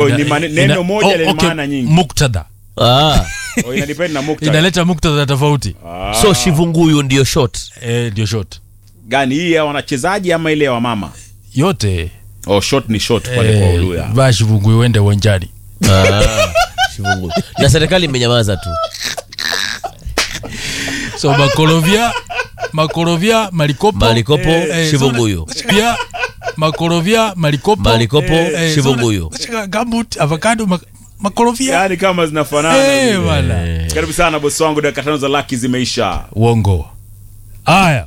Oh, ni mane- neno moja lenye maana nyingi. muktadha Ah. Oh, ina depend na muktadha. inaleta muktadha tofauti Ah. so shivunguyu ndio shot Eh, ndio shot gani hii ya wanachezaji ama ile ya wamama? yote Oh, shot ni shot pale kwa eh, Uluya. vaa shivungu uende uwanjani ah. shivunguyu na serikali imenyamaza tu so makorovia makorovia malikopo Malikopo, eh, shivunguyu. so- pia makorovia malikopo Malikopo, eh, shivunguyu. so- gambut avocado mak- makorovia Yaani kama zinafanana. Eh, vile. bwana. Karibu sana bosi wangu, dakika tano za laki zimeisha. uongo haya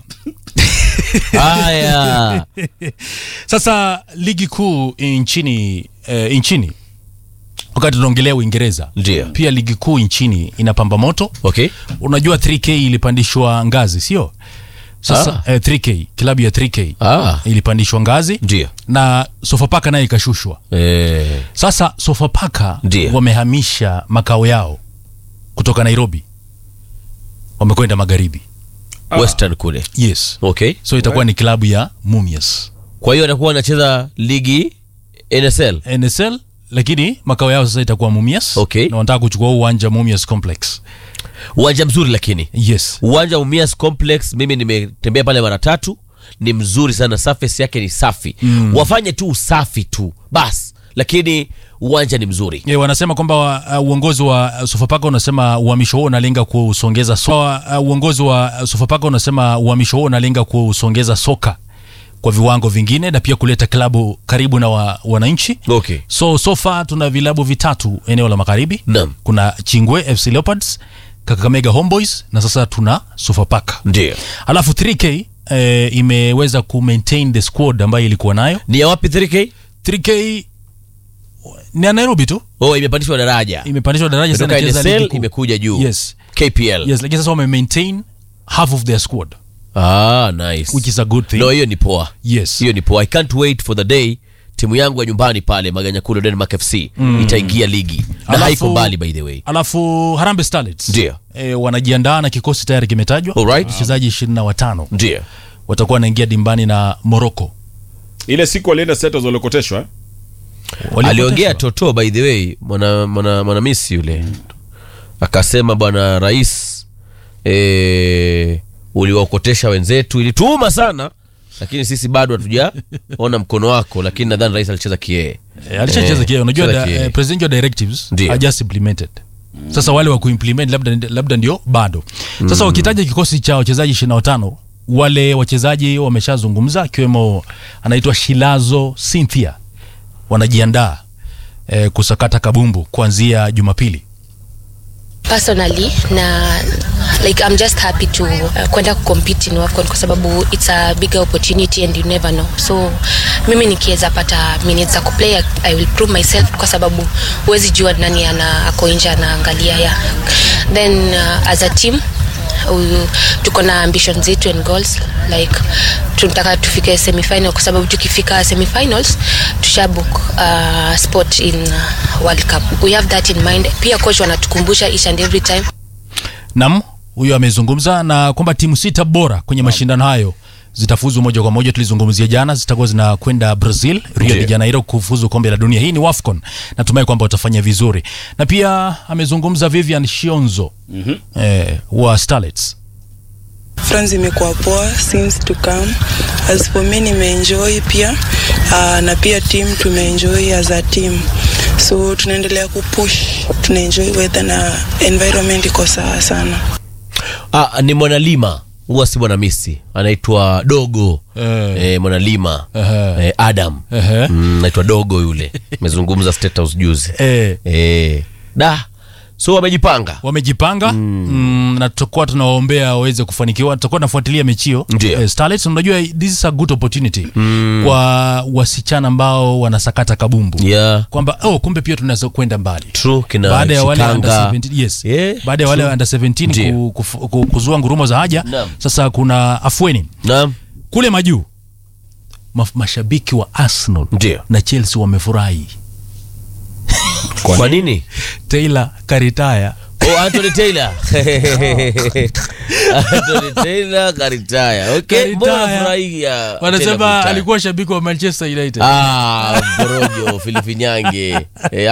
haya sasa ligi kuu nchini eh, nchini wakati tunaongelea uingereza Ndio. pia ligi kuu nchini inapamba moto okay unajua 3k ilipandishwa ngazi sio sasa eh, 3k klabu ya 3k ah. ilipandishwa ngazi ndio na sofapaka nayo ikashushwa eh. sasa sofapaka Ndio. wamehamisha makao yao kutoka nairobi wamekwenda magharibi western kule yes okay so itakuwa ni klabu ya mumias kwa hiyo atakuwa anacheza ligi nsl nsl lakini makao yao sasa itakuwa mumias Okay. na wanataka kuchukua huu uwanja mumias complex uwanja mzuri lakini yes uwanja wa umias complex mimi nimetembea pale mara tatu ni mzuri sana surface yake ni safi mm. wafanye tu usafi tu bas lakini uwanja ni mzuri Yeah, wanasema kwamba uh, uongozi wa uh, Sofapaka unasema uhamisho huo unalenga kusongeza soka. Uh, uongozi wa uh, Sofapaka unasema uhamisho huo unalenga kusongeza soka kwa viwango vingine na pia kuleta klabu karibu na wa, wananchi. okay So so far tuna vilabu vitatu eneo la magharibi. Naam. Kuna Chingwe FC Leopards, Kakamega Homeboys na sasa tuna Sofapaka. ndio Alafu 3K eh, imeweza ku maintain the squad ambayo ilikuwa nayo. ni ya wapi 3k 3K ni ya Nairobi tu oh imepandishwa daraja imepandishwa daraja kutoka sana cheza ligi nsl kuu. imekuja juu Yes. kpl Yes, lakini sasa wame maintain half of their squad ah nice which is a good thing. no hiyo ni poa Yes. hiyo ni poa i can't wait for the day timu yangu ya nyumbani pale maganyakulu denmark fc itaingia ligi na Alafu- haiko mbali by the way Alafu Harambee Starlets Ndio. e, wanajiandaa na kikosi tayari kimetajwa. Alright. Wachezaji 25 ndio watakuwa wanaingia dimbani na Morocco. Ile siku walienda Settles waliokoteshwa. eh? aliongea toto by the way mwana mwana mwanamisi yule akasema bwana rais e, uliwaokotesha wenzetu ilituuma sana lakini sisi bado hatujaona mkono wako lakini nadhani rais alicheza kiee E, alishacheza Eh, kia unajua cheza da, kiee. eh, presidential directives Ndio. are just implemented. Sasa wale wa kuimplement labda labda ndio bado. Sasa wakitaja kikosi cha wachezaji 25 wale wachezaji wameshazungumza akiwemo anaitwa Shilazo Cynthia wanajiandaa eh, kusakata kabumbu kuanzia Jumapili. personally na like i'm just happy to uh, kwenda kucompete in wafcon kwa sababu it's a bigger opportunity and you never know so mimi nikiweza pata minutes za kuplay i will prove myself kwa sababu huwezi jua nani ana ako nje anaangalia ya then uh, as a team uh, tuko na ambition zetu and goals like tunataka tufike semifinal kwa sababu tukifika semifinals tushabook uh, spot in uh, world cup we have that in mind pia coach wanatukumbusha each and every time Nam huyo amezungumza na kwamba timu sita bora kwenye mashindano hayo zitafuzu moja kwa moja. Tulizungumzia jana, zitakuwa zinakwenda Brazil, Rio de Ndiyo. Janeiro kufuzu kombe la dunia. Hii ni WAFCON, natumai kwamba watafanya vizuri. Na pia amezungumza Vivian Shionzo mm-hmm. eh, wa Starlets. friends imekuwa poa since to come as for me nimeenjoy pia uh, na pia team tumeenjoy as a team so tunaendelea kupush tunaenjoy weather na environment iko sawa sana ah, ni mwanalima huwa si mwanamisi anaitwa dogo Eh. eh, mwanalima Ehe. eh, adam Ehe. mm, naitwa dogo yule amezungumza state house juzi Eh, eh, da so wamejipanga wamejipanga mm. Mm, na tutakuwa tunawaombea waweze kufanikiwa. Tutakuwa tunafuatilia mechi hiyo Ndiyo. eh, Starlets. Unajua this is a good opportunity mm. kwa wasichana ambao wanasakata kabumbu yeah, kwamba oh, kumbe pia tunaweza kwenda mbali true kina baada ya wale under Chikanga. 17, yes. Yeah, baada ya wale under 17 Ndiyo. ku, kufu- ku, kuzua ngurumo za haja Naam. sasa kuna afueni Naam. kule majuu ma, mashabiki wa Arsenal Ndiyo. na Chelsea wamefurahi kwa nini Taylor karitaya oh, Anthony Taylor Anthony Taylor karitaya okay mbona Karitaya. furahia Taylor wanasema kuretire? alikuwa shabiki wa Manchester United ah borojo filifinyange eh,